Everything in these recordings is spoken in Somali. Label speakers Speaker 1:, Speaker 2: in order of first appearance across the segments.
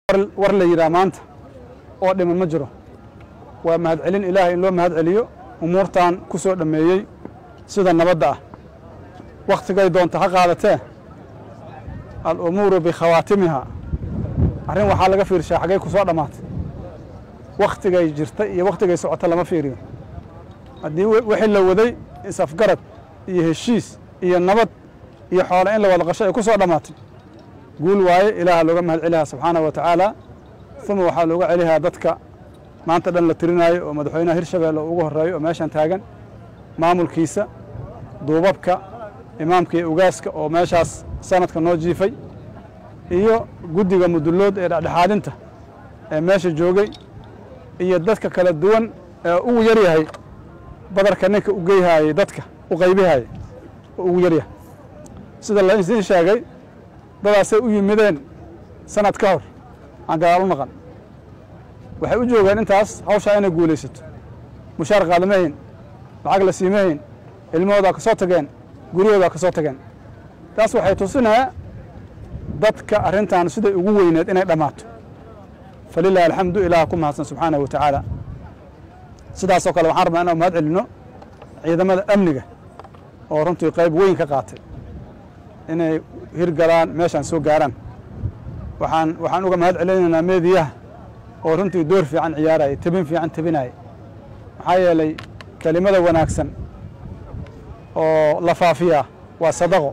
Speaker 1: war la yidhaha maanta oo dhiman ma jiro waa mahadcelin ilaahay in loo mahad celiyo umuurtan ku soo dhammeeyey sida nabadda ah wakhtigay doonta ha qaadatee alumuuru bikhawaatimiha arrin waxaa laga fiirshaa xaggay ku soo dhammaatay wakhtigay jirta iyo wakhtigay socota lama fiiriyo haddii wixii la waday isafgarad iyo heshiis iyo nabad iyo xoole in la wada qasho ay ku soo dhammaatay guul waaye ilaaha looga mahad celihaa subxaanahu wa tacaala uma waxaa looga celihaa dadka maanta dhan la tirinaayo oo madaxweynaha hirshabeelle ugu horreeyo oo meeshan taagan maamulkiisa duubabka imaamka iyo ugaaska oo meeshaas sanadka noo jiifay iyo guddiga mudullood ee dhexdhexaadinta ee meesha joogay iyo dadka kala duwan ee ugu yar yahay badarka ninka u geyhaayey dadka u qaybihaayey oo ugu yaryahay sida la idiin sheegay dadaasay u yimideen sanad ka hor aan gadaal u naqan waxay u joogeen intaas hawshaa inay guulaysato mushaar qaadamahayn lacag la siimahayn ilmahoodaa ka soo tageen guryahoodaa ka soo tageen taas waxay tusinaya dadka arrintan siday ugu weyneed inay dhammaato falilahi alxamdu ilaah ku mahadsan subxaanahu wa tacaala sidaasoo kale waxaan rabnaa inaan mahad celinno ciidamada amniga oo runtii qayb weyn ka qaatay inay hirgalaan meeshaan soo gaaraan waxaan waxaan uga mahad celinaynaa meediyaha oo runtii door fiican ciyaaraya tebin fiican tebinaya maxaa yeelay kelimada wanaagsan oo la faafiyaa waa sadaqo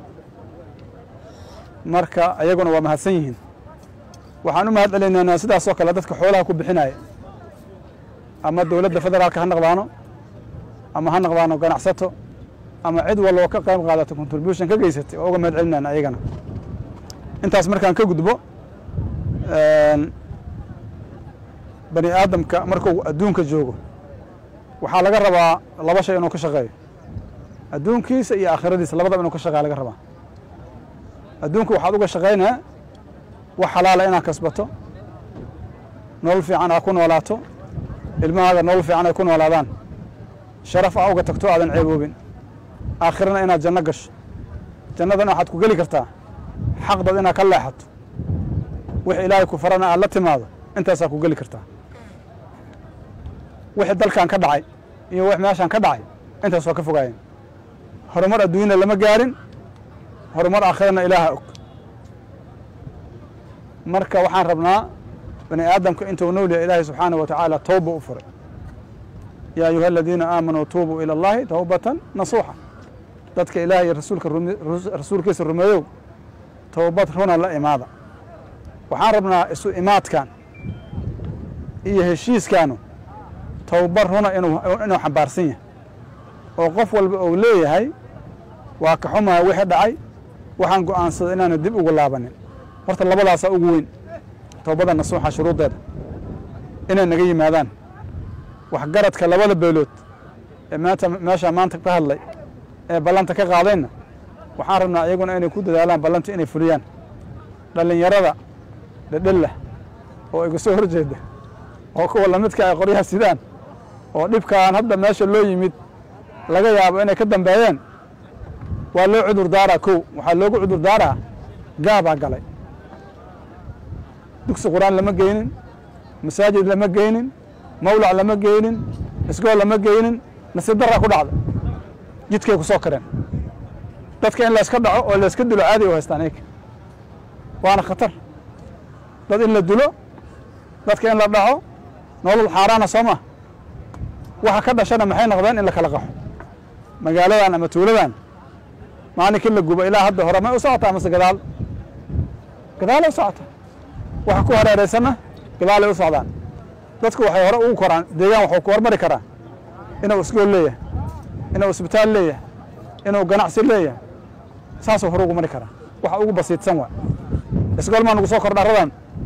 Speaker 1: marka ayaguna waa mahadsan yihiin waxaan u mahad celinaynaa sidaasoo kale dadka xoolaha ku bixinaya ama dowladda federaalka ha naqdaano ama ha naqdaano ganacsato ama cid walba oo ka qayb qaadata contribution ka geysatay oo uga mahad celinayna ayagana intaas markaan ka gudbo bani aadamka markuu adduunka joogo waxaa laga rabaa laba shay inuu ka shaqeeyo adduunkiisa iyo aakhiradiisa labadaba inuu ka shaqeeya laga rabaa adduunka waxaad uga shaqaynaa wax xalaala inaad kasbato nolol fiican aa ku noolaato ilmahaaga nolol fiican ay ku noolaadaan sharaf aa uga tagto aadan ceeboobin aakhirana inaad janno gasho jannadana waxaad ku geli kartaa xaqdad inaad ka leexato wix ilaahay ku farana aad la timaado intaasaa ku geli kartaa wixii dalkan ka dhacay iyo wix meeshaan ka dhacay intaas waa ka fogaayeen horumar adduunyana lama gaarin horumar aakhirana ilaaha og marka waxaan rabnaa bani aadamka intuu nool yahay ilaahay subxaanahu wa tacaala towba u furay yaa ayuha aladiina aamanuu tuubuu ila allahi towbatan nasuuxa dadka ilaah iyo rasuulka rasuulkiisa rumeeyow towbad runa la imaada waxaan rabnaa isu imaadkan iyo heshiiskaanu towbad runa inuu inuu xambaarsan yahay oo qof walba uu leeyahay waa ka xumaa wixii dhacay waxaan go'aansaday inaanu dib ugu laabanin horta labadaasaa ugu weyn towbadda nasuuxa shuruuddeeda inay naga yimaadaan waxgaradka labada beelood ee maanta meeshaa maanta ka hadlay ee ballanta ka qaadeenna waxaan rabnaa iyaguna inay ku dadaalaan ballanta inay fuliyaan dhallinyarada dhedhella oo iga soo horjeeda oo kuwa lamidka ay qoryaha sidaan oo dhibkaan hadda meesha loo yimid laga yaabo inay ka dambeeyeen waa loo cudur daaraa kow waxaa loogu cudur daaraa gaabaa galay dugsi qur-aan lama geynin masaajid lama geynin mawlac lama geynin isgool lama geynin nasiib daraa ku dhacda jidkay ku soo kareen dadka in layska dhaco oo layska dilo caadi u haystaan iyaga waana khatar dad in la dilo dadka in la dhaco nolol xaaraana soo maa waxa ka dhashana maxay noqdeen in la kala qaxo magaaladan ama tuuladan maalinkii la gubo ilaa hadda hore may u socotaa mase gadaal gadaalay u socota waxa ku hareeraysanna gadaalay u socdaan dadku waxay hore ugu koraan deegaan waxuu ku hormari karaa inuu isgool leeyahay inuu isbitaal leeyahay inuu ganacsi leeyahay saasuu hore ugu mari karaa waxa ugu basiidsan waa isgool maa nugu soo kordha radan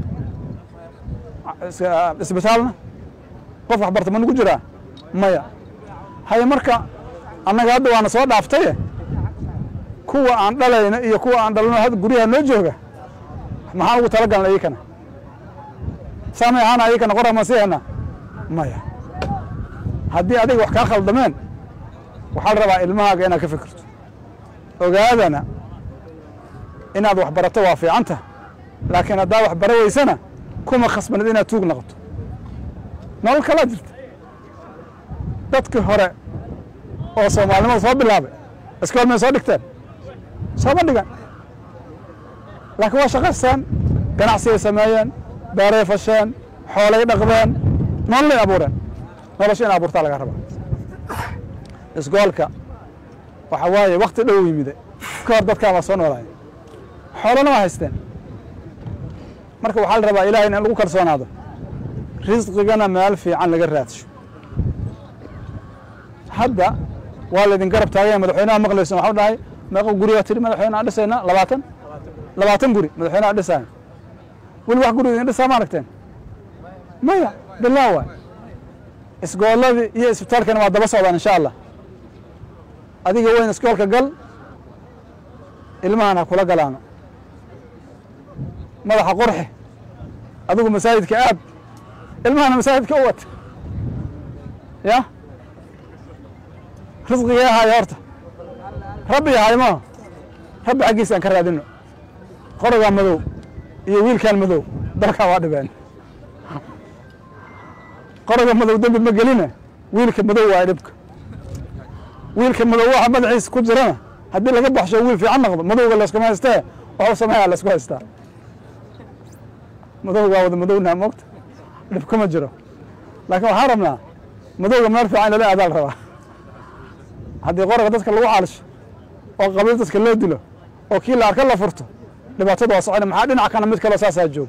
Speaker 1: isbitaalna qof waxbarta ma nugu jiraa maya haye marka annaga hadda waana soo dhaaftaye kuwa aan dhalayno iyo kuwa aan dhalno hadda guryaha noo jooga maxaan ugu tala galna iyakana saamay ahaana iyakana qora ma siihana maya haddii adiga wax kaa khaldameen waxaa la rabaa ilmahaaga inaad ka fikirto ogaadana inaad wax barato waa fiicanta laakiin haddaa wax bara weysana kuma khasbanid inaad tuug noqoto nolol kalaa jirta dadkii hore oo soomaalinimada soo bilaabay iskool may soo dhigteen sooma dhigan laakiin waa shaqaysteen ganacsigay sameeyeen beeray fasheen xoolay dhaqdeen nololay abuureen nolosha in abuurtaa laga rabaa isgoolka waxa waaye wakti dhow yimide ka hor dadkaa waa soo noolaaya xoolana waa haysteen marka waxaa la rabaa ilahay in lagu kalsoonaado risqigana meel fiican laga raadsho hadda waa laydin garab taagaya madaxweynaha maqlaysan waxau dhahay meeqa gurigaa tiri madaxweyne aan dhisayna labaatan labaatan guri madaxweyne aan dhisaayo weli wax guri idin dhisaa ma aragteen maya bilaa waay isgooladii iyo isbitaalkana waa daba socdaan insha allah adiga weyn iskoolka gal ilmahan ha kula galaano madaxa qurxi adigu masaajidka aad ilmahana masaajidka u wata ya risqigee ahaayo horta rabbi ahaay maaha rabbi xaggiisa aan ka raadino qorogaa madow iyo wiilkaan madow dalkaa waa dhibeen qoroga madow dembi ma geline wiilka madow waa dhibka wiilka madow waxa madaxiisa ku jirana haddii laga baxsho wiil fiican noqdo madowga layskuma haystee waxuu sameeyaa laysku haystaa madowgaa wada madowna moogta dhib kuma jiro laakiin waxaan rabnaa madowga meel fiican lala aadaal rabaa haddii qoroga dadka lagu caalisho oo qabiil dadka loo dilo oo kii la arka la furto dhibaatada waa socona maxaa dhinac kana mid kaloo saasaa joogo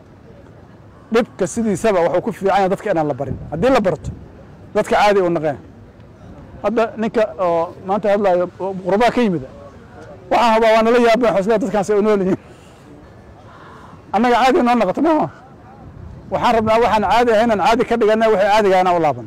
Speaker 1: dhibka sidiisaba waxuu ku fiican yahay dadka inaan la barin haddii la barto dadka caadi u naqeen hadda ninka oo maanta hadlaayo qurbaa ka yimid waxaan hubaa waa nala yaabeen xosle dadkaasi u nool yihiin annaga caadi noo noqoto maaha waxaan rabnaa waxaan caadi ahayn aan caadi ka dhigana waxay caadiga inaan u laabano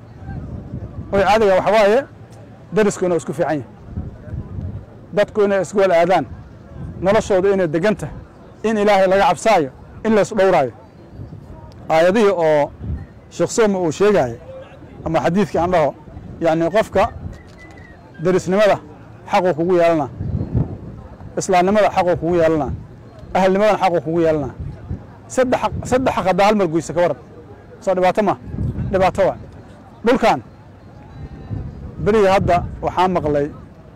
Speaker 1: way caadiga waxa waaye darisku inuu isku fiican yahay dadku inay isgool aadaan noloshooda inay degan tahay in ilaahay laga cabsaayo in lays dhowraayo aayadihii oo sheekh sooma uu sheegaayo ama xadiidkii aan dhaho yacni qofka derisnimada xaquu kugu yeelanaa islaamnimada xaquu kugu yeelanaa ahalnimadan xaquu kugu yeelanaa saddex saddex xaq haddaa hal mar guysa ka waran soo dhibaato ma dhibaato waa dhulkan beriga hadda waxaa maqlay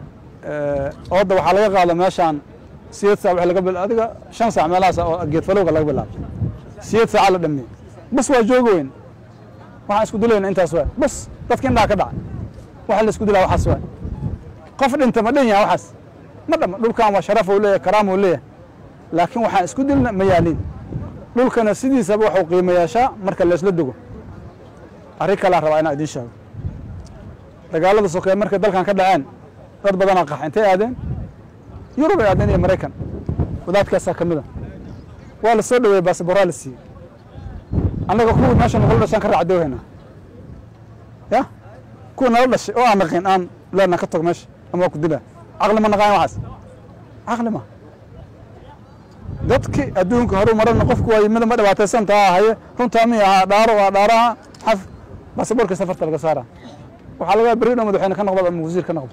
Speaker 1: oodda waxaa laga qaado meeshaan sideed saac laga bil adiga shan saac meelahaas oo geed falowga laga bilaabo sideed saaca la dhameeyey bas waa joogi weyn waxaan isku dilayna intaas waay bas dadka indhaha ka dhaca waxa la isku dilaa waxaas waay qof dhinta ma dhan yaha waxaas ma dhama dhulkan waa sharaf uu leeyahay karaam uu leeyahay laakiin waxaan isku dilna ma yaaliin dhulkana sidiisaba waxuu qiimo yeeshaa marka laysla dego arrin kalaan rabaa inaan idiin sheego dagaalada sokeeye markay dalkan ka dhaceen dad badanaa qax intay aadeen yurub ay aadeen iyo maraykan wadaadkaasaa ka mida waa la soo dhaweeyey baasabooraa la siiyey annaga kuwii meesha nagula dhashaan ka raacdoohaynaa ya kuwa nala dhashay oo aan naqin aan leenaa ka tog meesha ama waa ku dilaa caqli ma naqaan waxaas caqli ma dadki adduunka horu marana qofku waa yimida ma dhibaataysan taa haye runtaa mi ahaa dhaaro waa dhaaraha xaf baasaboorka safarta laga saaraa waxaa laga berri dhow madaxweyne ka noqdo ama wasiir ka noqdo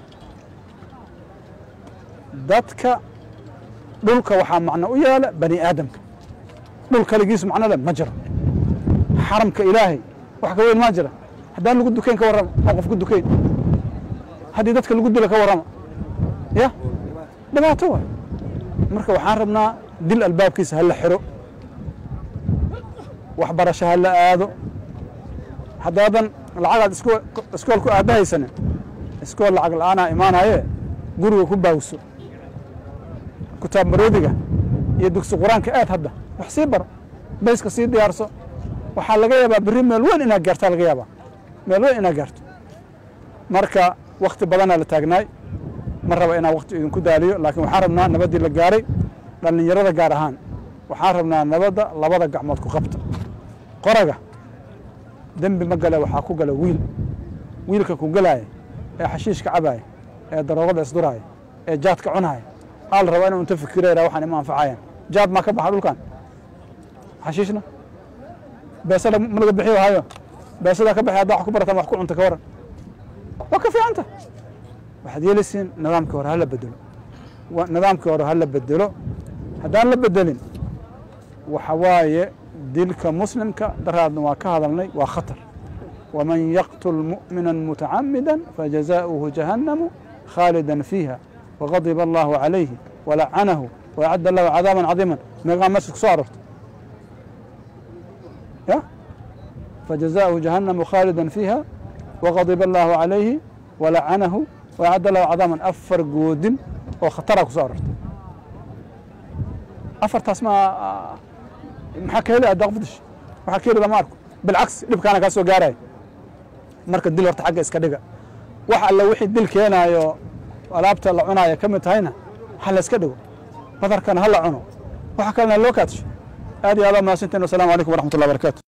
Speaker 1: dadka dhulka waxaa macno u yaala bani aadamka dhul kaligiis macno le ma jiro xaramka ilaahay wax ka weyn maa jira haddaan lagu dukayn ka warrama oo qof ku dukayn haddii dadka lagu dilo ka warrama ya dhibaato waay marka waxaan rabnaa dil albaabkiisa ha la xiro waxbarasho ha la aado haddaadan lacagaad iskool ku aadahaysanin iskool lacag la-aanaa imaanaye guriga ku baawso kutaab maroodiga iyo dugsi qur-aanka aad hadda wax sii baro bayska sii diyaarso waxaa laga yaabaa berri meel weyn inaad gaartaa laga yaabaa meel weyn inaad gaarto marka wakti badanaa la taagnaay ma raba inaan wakti idinku daaliyo laakiin waxaan rabnaa nabaddii la gaaray dhallinyarada gaar ahaan waxaan rabnaa nabadda labada gacmood ku qabta qoraga dembi ma gale waxaa ku gala wiil wiilka ku galaaya ee xashiishka cabaaya ee daroogada isduraaya ee jaadka cunaaya aa la rabaa inuu inta fikirayra waxaan ima anfacayaan jaad maa ka baxa dhulkan xashiishna beesada ma laga bixiyo hayo beesada ka baxay haddaa wax ku barataan wax ku cunta ka waran waa ka fiicanta waxaad yeelaysiin nidaamkii hore ha la bedelo nidaamkii hore ha la bedelo haddaan la bedelin waxa waaye dilka muslimka daraadna waa ka hadalnay waa khatar waman yaqtul mu'mina mutacamida fajazaؤuhu jahannamu khaalida fiiha wagadiba allahu calayhi walacanahu wacadda lahu cadaaban cadiima meeqaa meesha ku soo aroortay ya fajazaؤuhu jahannamu khaalida fiiha wagadiba allahu calayhi walacanahu wacadda lahu cadaaban afar goodin oo khataraa ku soo aroortay afartaas ma maxaa ka heli addaa qof dish waxaa ka heli lama arko bilcagsi dhibkaana kaa soo gaaraya marka dil horta xagga iska dhiga wax alle wixii dil keenaayo alaabta la cunaaya ka mid tahayna ha la iska dhigo badarkana ha la cuno waxa kalena loo kaadsho aad iyo aad aa mahadsantiin wasalaamu calaykum waraxmat ullah barakatu